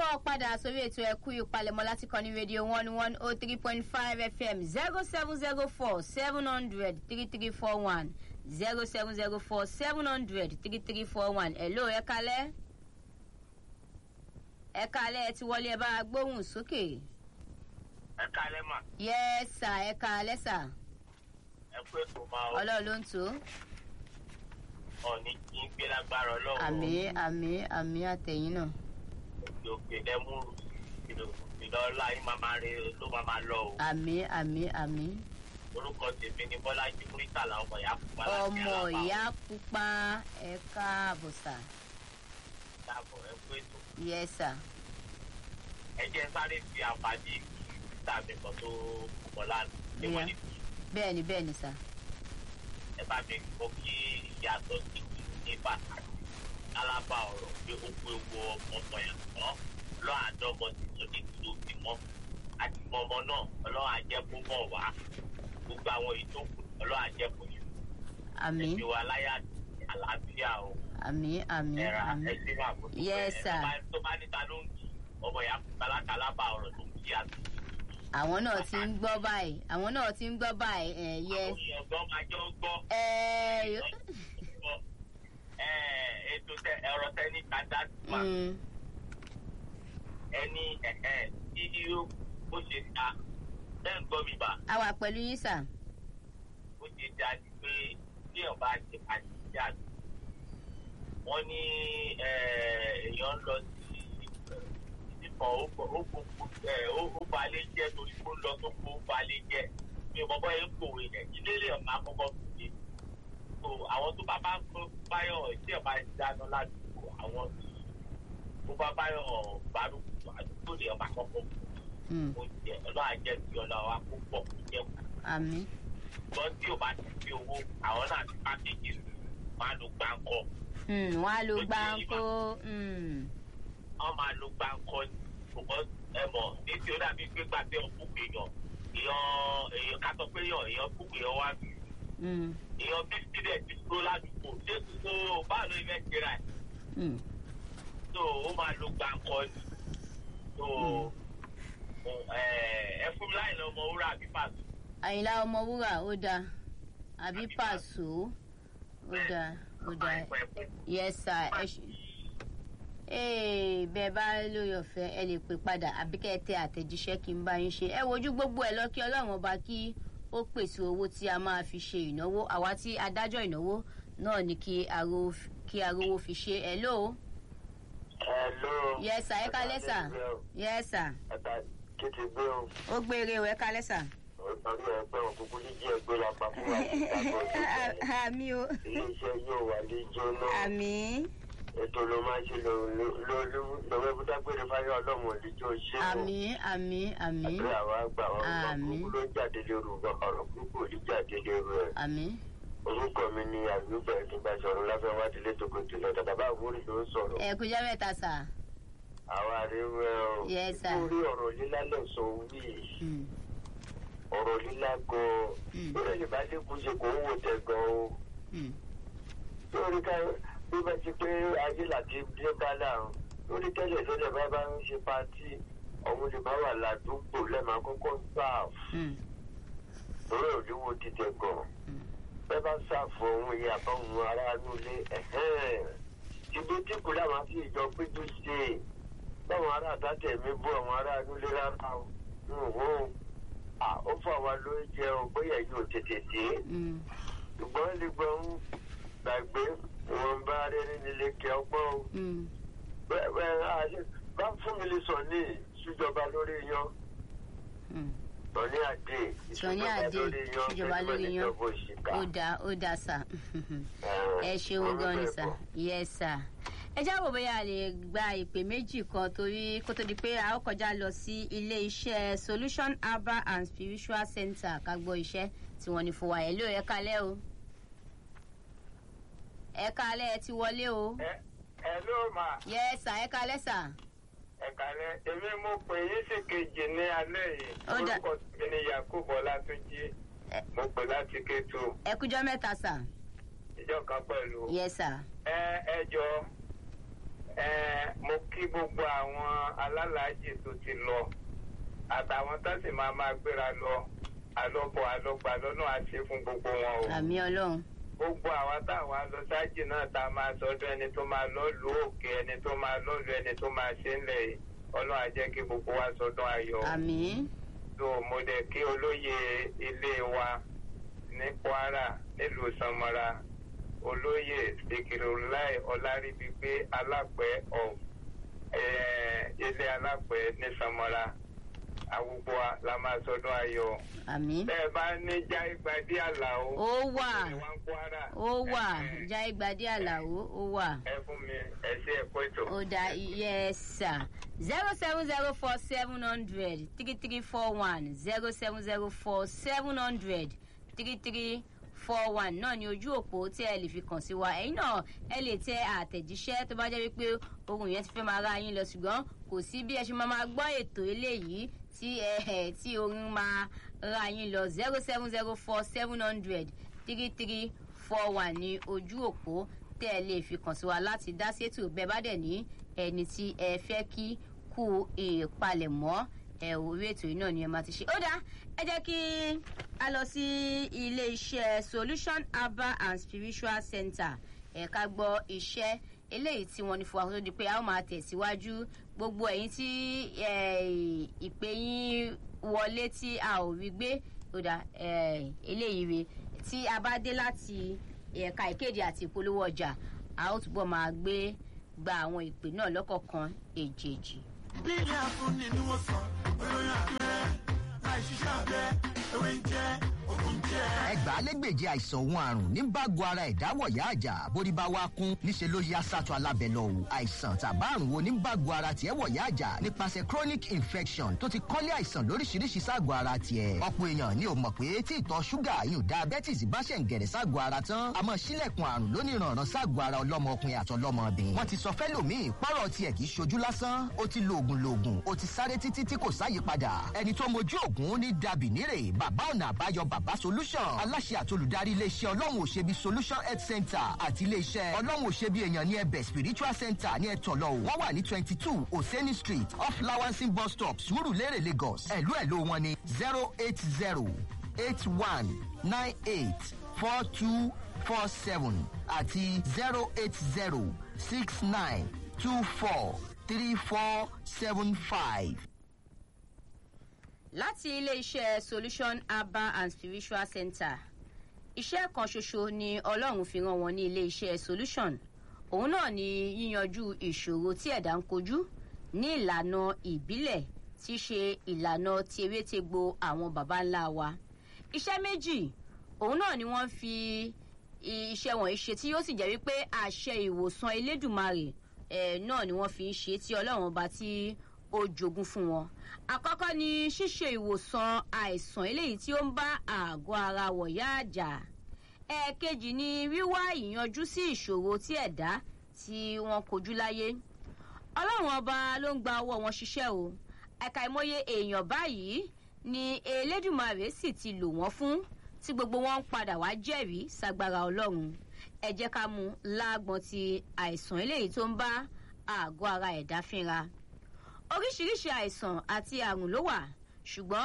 káàbọ̀ padà sórí ètò ẹ̀kú ìpalẹ̀mọ́ láti kọ́ni rédíò one one oh three point five fm zero seven zero four seven hundred three three four one zero seven zero four seven hundred three three four one hello ẹ kalẹ́ ẹ kalẹ́ ẹ ti wọlé ẹ bá a gbóhùn sókè ẹ kalẹ mà yes sir ẹ kalẹ́ sir ẹ pé kò máa ọ ọlọ́run ló ń tó ọ̀ní kí n gbé lágbára ọlọ́run àmì àmì àmì àtẹ̀yìn náà òkè òkè lẹ́múrú ìlọ́lá yín máa máa re ló máa máa lọ o àmì àmì àmì orúkọ tèmi ni bọ́lájí múrítàlá ọmọ ìyá pupa ọmọ ìyá pupa ẹ káàbọ̀ sir dàbọ̀ ẹ pé tó yes sir ẹ jẹ́ sáré fi àǹfààní tàbí kan tó pọ̀ lánàá ṣé wọ́n ní bẹ́ẹ̀ ni bẹ́ẹ̀ ni sir ẹ bá mi kọ́ kí ìyàtọ̀ sí ní pàtàkì alábà ọ̀rọ̀ pé ó pé owó ọmọ yẹn tán lọ́ àdọ́mọ tí tó ní kí ló fi mọ́ àti ọmọ náà ọlọ́run àjẹkù mọ̀ wá gbogbo àwọn èyí tó kù ọlọ́run àjẹkù yìí àmì ẹbí wa láyà àlàáfíà o àmì àmì ẹ̀rà àmì ẹ̀sìn máa kó tó Yes, bẹ́ẹ̀. sir. Ẹ bá- tó bá níta ló ń kí ọmọ ìyá kàlákà alábà ọ̀rọ̀ tó ń kí àti àwọn náà ti ń gbọ́ báyìí àwọn náà ti ń gbọ́ báyìí ẹ̀ yẹ àwọn èèyàn gbọ́ máa jọ gbọ́ ẹ̀ gbọ́ ẹ̀ ètò tẹ ẹ̀rọ tẹ ní kàdá mà. mm, ẹni ẹ̀ẹ́ tí yóò bó ṣe ta bẹ́ẹ̀ ń gbọ́ mi bá a wà pẹ̀lú yín sà bó ṣe da ni pé bí èèyàn bá ṣe àṣìṣe àgbẹ̀ wọ́n ní èèyàn ń lọ sí ìdìbò ó balẹ̀ jẹ́ torí kó lọ tó kó balẹ̀ jẹ́ mi ò mọ̀ bọ́ yẹn kòwé rẹ̀ ilé lè ọ̀ma kọ́kọ́ fi ṣe so àwọn tó bá bá ń kó báyọ̀ tí ẹ̀ bá dáná ládùúgbò àwọn tó bá báyọ̀ gbárùkù àdúgbò lè ọ̀ma kọ́kọ́ fi Mm, oúnjẹ ọlọ́wà jẹ́ kí ọlọ́wà kó pọ̀ kó jẹ́ kú. àmì ṣùgbọ́n tí o bá ti fi owó àwọn náà ti pákéjì máa lo gbáǹkọ́ mm, wọ́n á lo gbáǹkó mm, wọ́n máa lo gbáǹkọ́ ní ṣùgbọ́n ẹ mọ̀ ní tí ó dàbí pé gbàgbé ọ̀pọ̀ èèyàn èèyàn èèyàn ká sọ pé èèyàn èèyàn kú èèyàn wá bí mm, èèyàn bí sílẹ̀ ti dúró ládùúgbò ṣé kókó báà ló fẹ́ ṣe ra ẹ̀ mm. tó ó máa lo gbáǹkọ́ ní tó ẹ fún mi láì lọ ọmọ wúrà àbí pàṣẹ. àyìnlá ọmọwúrà ó dáa àbí pàṣọ ó dáa ó dáa yes sir ẹ ṣe ee bẹ́ẹ̀ bá lórí ọ̀fẹ́ ẹ lè pè padà àbí kẹ́ ẹ tẹ àtẹ̀jíṣẹ́ kí n bá yín ṣe ẹ wojú gbogbo ẹ lọ kí ọlọ́run ọba kí ó pèsè owó tí a máa fi ṣe ìnáwó àwa tí adájọ́ ìnáwó náà ní kí aró kí arówó fi ṣe ẹ lóo Hello. yes sir ẹ kálẹ́ sà yes sir Ẹ̀ka kí ti gbé o. ó gbére o ẹ kálẹ́ sà. Orí ẹgbẹ́ òkùnkùn jíjí ẹgbẹ́ la pa fún wa ní ìgbàgbọ́ ìgbà. àmì o Iléeṣẹ́ yóò wà ní jóná. àmì Ètò ló máa ń ṣe lọ́wọ́ ibùdágbére fáyọ̀ ọlọ́run òdìjọ́ ṣé o. àmì àmì àmì Àdúrà wa gbà wọ́n ọ̀rọ̀ Àmín. burúkú ló ń jáde lóru ọ̀rọ̀ burúkú ò ní jáde lóru ẹ̀. àmì Orúkọ mi ni àgbégbà ìdúgba sọ̀rọ̀ láfẹ́ wá dilé tòkòtò lọ. Dàdà bá àwòrán ló ń sọ̀rọ̀. ẹ kújọ mẹ́ta sà. Àwa àríwẹ̀ o. Yes, sir. Lórí ọ̀rọ̀ lílá lọ sọ wí. Mm, Ọ̀rọ̀ lílá gan-an. Mm. Lórí ẹ̀lẹ́ bá dé kú ṣe kò ń wò tẹ̀ gan-an o. mm, lórí ká bí bá ti pé ayé láti dé bá láàrún lórí tẹ́lẹ̀ tẹ́lẹ̀ bá bá ń ṣe pátì ọ̀hún lè bá wà ládùúgbò lẹ́ẹ̀ma kọ́kọ́ sáàfù mm, lórí òdiwọ̀n títẹ̀ gan mm. bẹ́ẹ̀ bá sáàfù ọ̀hún iye àbáwọn aráàlú ilé ìbí tí kò láwọn fi ìjọ péjú ṣe báwọn ará àtàtẹ̀ mi bú àwọn aráàlú ilé rárá o nùhó ó fún àwa lóúnjẹ o bóyá yóò tètè dé Mm, ṣùgbọ́n lè gbọ́ ń gbàgbé wọn bá rẹ́rìn nílé kí ọgbọ́n o. mm, Bẹ́ẹ̀ bẹ́ẹ̀ àṣẹ bá fún mi lè sọ ní ìṣújọba lórí yan. mm. Sọ̀ní àdé Sọ̀ní Adé, ìṣújọba lórí yan. ó dáa ó dáa sà. ẹ ṣeun gan ni sà yes sà. ẹ jáwọ́ bóyá a lè gba ìpè méjì kan torí kó tó di pé a ó kọjá lọ sí ilé iṣẹ́ solution herbal and spiritual center ká gbọ́ iṣẹ́ tí wọ́n ní fún wa ẹ̀ ló ẹ kálẹ́ o ẹ kálẹ́ ẹ ti wọlé o Ẹ ẹ ló mà yes sà ẹ kálẹ́ sà. ẹ̀ka rẹ̀ èmi mo pè yín sí kejì ní alẹ́ yìí. Ó dà- Orúkọ mi ni Yakubu Ọlátúnjí. Ẹ- Mo pè láti Kétu. ẹ kújọ́ mẹ́ta sà. Ìjọ kan pẹ̀lú. yes sir. Ẹ ẹ jọ ẹ mo mo kí gbogbo àwọn alálàájì tó ti lọ àtàwọn tó sì máa máa gbéra lọ àlọ́bọ̀ àlọ́gbà lọ́nà àṣẹ fún gbogbo wọn o. àmì ọlọ́run gbogbo àwa táwa lọ sájì náà tá a máa sọdún ẹni tó máa lọ lu òkè ẹni tó máa lọ lu ẹni tó máa ṣe ńlẹ̀ yìí ọlọ́run á jẹ́ kí gbogbo wa sọdún ayọ̀. àmì tó mo dẹ̀ kí olóyè ilé wa ní kwara nílùú sanmọ́ra olóyè sikirulai ọláríbígbé alápẹ̀ of ilé alápẹ̀ ní sanmọ́ra àwùjọ wa la máa sọdún ayọ̀. àmì bẹ́ẹ̀ bá ní jáìgbádé àlàó. ó wà ìwà ń kwara. ó wà ẹ- já ìgbàdí àlàó ó wà. ẹ fún mi ẹ ṣe ẹ̀kọ́ ètò. ó dá yes sir zero seven zero four seven hundred three three four one zero seven zero four seven hundred three three four one náà ni ojú òpó tí ẹ lè fi kàn sí wa ẹ̀yin náà ẹ lè tẹ àtẹ̀jíṣẹ́ tó bá jẹ́ wípé ohun yẹn ti fẹ́ máa ra yín lọ ṣùgbọ́n kò sí bí ẹ ṣe máa máa gbọ́ ètò eléyìí tí ẹ ẹ tí orin máa ra yín lọ zero seven zero four seven hundred three three four one ní ojú òpó tẹ́ ẹ lè fi kàn sí wa láti dá sétò bẹ́ẹ̀ bá dẹ̀ ní ẹni tí ẹ fẹ́ kí kú ìpalẹ̀mọ́ ẹ orí ètò yìí náà ni ẹ máa ti ṣe. ó dáa ẹ jẹ́ kí a lọ sí ilé iṣẹ́ solution herbal and spiritual center ẹ̀ka gbọ́ iṣẹ́ eléyìí tí wọ́n ní fún wa kó tó di pé a ó máa tẹ̀síwájú gbogbo ẹ̀yin tí eh, ìpè yín wọlé tí a ò rí gbé ó dáa eh, eléyìí re tí a bá dé láti ẹ̀ka ìkéde àti ìpolówó ọjà a ó túbọ̀ máa gbé gba àwọn ìpè náà lọ́kọ̀ọ̀kan èjèèjì. lílé afúnni ni wọ́n sọ olóyún abẹ́rẹ́ láì ṣiṣẹ́ abẹ́ ewé ń jẹ́ ògùn jẹ́. ẹgbàálẹ́gbèje àìsàn òun àrùn ní bágo ara ìdáwọ̀yá àjà bórí bá wá kún níṣẹ́ ló yá sátọ alábẹ́ lọ o àìsàn tàbá àrùn wo ní bágo ara tiẹ̀ wọ̀yá àjà nípasẹ̀ chronic infection tó ti kọ́lé àìsàn lóríṣiríṣi ságọ̀ ara tiẹ̀ ọ̀pọ̀ èèyàn ni ò mọ̀ pé tí ìtọ̀ ṣúgà yóò diabetes bá ṣẹ̀ ń gẹ̀rẹ̀ ságọ̀ ara tán a mọ̀ sílẹ̀kùn àrùn lóníranran ságọ̀ ara ọlọ́mọ ọkùnrin àtọlọ́mọbìnrin wọ́n ti sọ fẹ́lòmíì pọ́rọ̀ tiẹ̀ kì í ṣojú lásán ó ti lo oògùn loògùn ó ti sáré títí tí kò sáyípadà ẹni tó mojú oògùn ní dàbí nírè bàbá ọ̀nà àbáyọ bàbá solution aláṣẹ àtolùdarí iléeṣẹ́ ọlọ́run òṣèbí solution health center àti iléeṣẹ́ ọlọ́run òṣèbí èèyàn ní ẹbẹ̀ spiritual center ní ẹ̀tọ́lọ́ wọ́n wà ní twenty two oseni street off lawansin bus stop surulere lagos ẹ̀lú ẹ̀lú wọn ní zero eight zero eight one nine eight four two four seven àti zero eight zero six nine two four three four seven five. láti ilé-iṣẹ́ solution herbal and spiritual center iṣẹ́ kan ṣoṣo ni ọlọ́run fi ràn wọ́n ní ilé-iṣẹ́ solution òun náà ni yíyanjú ìṣòro tí ẹ̀dá ń kojú ní ìlànà ìbílẹ̀ tí í ṣe ìlànà tewétegbò àwọn baba ńlá wa iṣẹ́ méjì òun náà ni wọ́n fi iṣẹ́ wọ̀nyí ṣe tí yóò sì jẹ́ wípé àṣẹ ìwòsàn elédùnmarè ẹ̀ náà ni wọ́n fi ń ṣe tí ọlọ́run ọba tí ó jogún fún wọn. àkọ́kọ́ ni ṣíṣe ìwòsàn àìsàn eléyìí tí ó ń bá àgọ́ ara wọ̀yá àjà. ẹ̀ẹ̀kejì ni wíwá ìyanjú sí ìṣòro tí ẹ̀dá tí wọ́n kojú láyé. ọlọ́run ọba ló ń gba ọwọ́ wọn ṣiṣẹ́ o. ẹ̀ka ìmọye èèyàn báyìí ni elédùnmarè sì ti lò wọ́n fún tí gbogbo wọn ń padà wá jẹ́rìí sagbára ọlọ́run. ẹ jẹ́ ká mú láàgbọ́n ti àìsàn eléyìí tó ń bá àgọ́ ara ẹ̀dá fínra oríṣiríṣi àìsàn àti àrùn ló wà ṣùgbọ́n